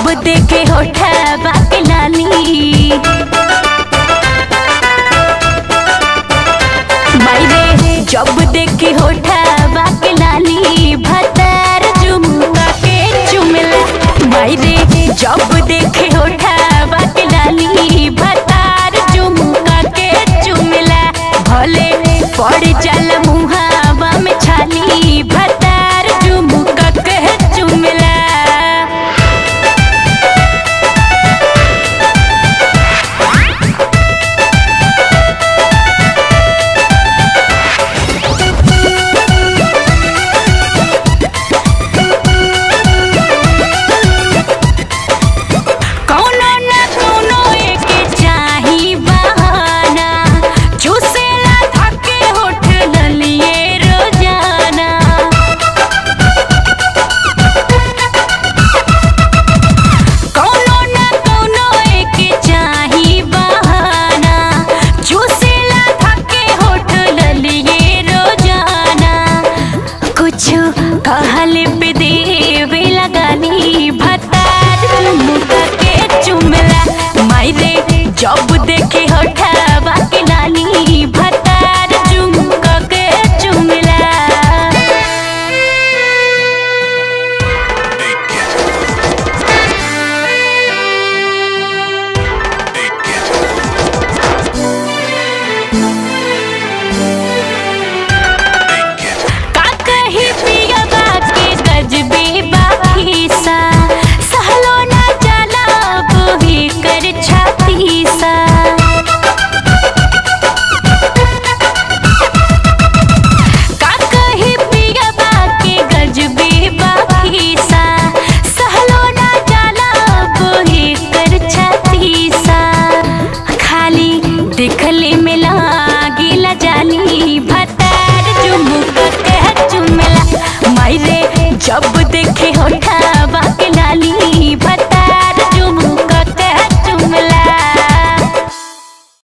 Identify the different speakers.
Speaker 1: जब देखे होठा के लाली मायरे जब देखे होठा के लाली भतार झुमका के चुमला मायरे जब देखे होठा के लाली भतार झुमका के चुमला भले पड़ जाला मुहावा में छाली भतार झुमका के चुमला कौनो न कौनो एके चाही बहाना चूसेला थके होठ ललिए रोजाना कौनो न कौनो एके चाही बहाना चूसेला थके होठ ललिए रोजाना कुछ कहल पे देवे लगानी भतार मुका के चुमला मायरे जब देखे होठावा के लाली भत